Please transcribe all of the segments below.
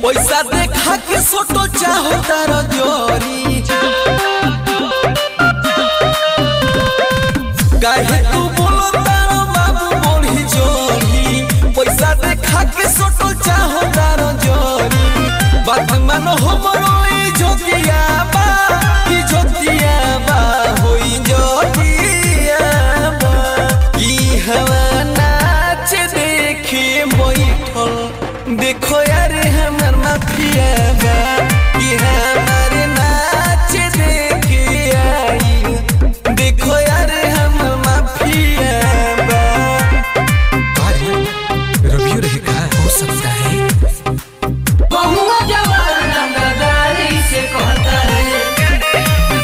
पैसा देखा के सोटो चाहो तार जोरी काहे तू बोलो तारो बाबू मोड़ी जोरी पैसा देखा के सोटो चाहो तार जोरी बात मानो हमरो ई जोतिया बा ई जोतिया बा होई जोतिया बा ई हवा नाच देखे बैठल देखो यार हमर माफिया बा ई हमार नाच देखे आई देखो यार हमर माफिया बा रवियो रहेगा हो सकता है बहुआ जवान रंगदारी से कहता है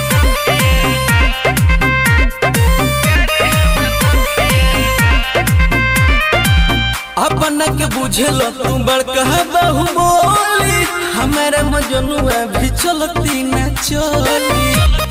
अपना के बुझल तू बड़का बहु बोली हमारा मजनुआ भी चलती न चली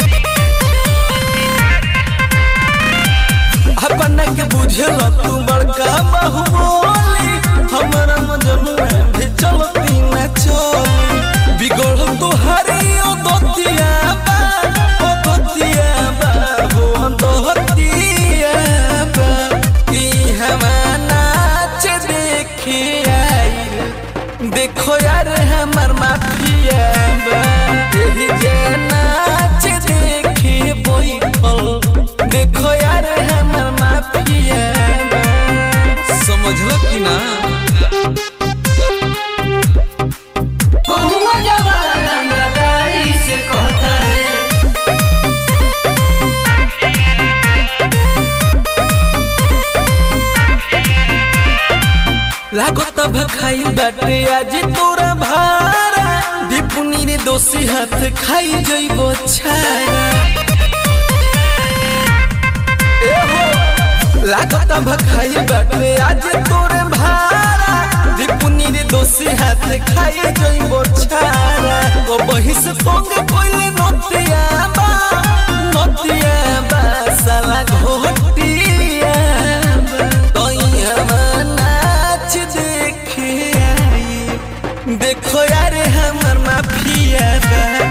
अपना के बुझल तू बड़का बहु बोली हमारा मजनुआ भी चलती न चली बिगड़ तो हरियो दोतिया बा ओ दोतिया बा हो दोतिया बा ई हमा नाच देखे आई देखो यार हमर माफिया बा एही जे नाच देखे बैठल देखो यार हमर माफिया बा समझलो कि ना बहुआ जवान रंगदारी से कहता है लागत भखाई बाटे आज तोरा भारा दीपुनी रे दोषी हाथ खाई जइबो छारा ए हो, लागत भखाई बाटे आज तोरे भारा दीपुनी रे दोषी हाथ खाई जइबो छारा ओ बहिस पंग कोइले नतिया बा नतिया बा साला घोटिया बा तोइया नाच देखे आई देखो यार हमर माफिया बा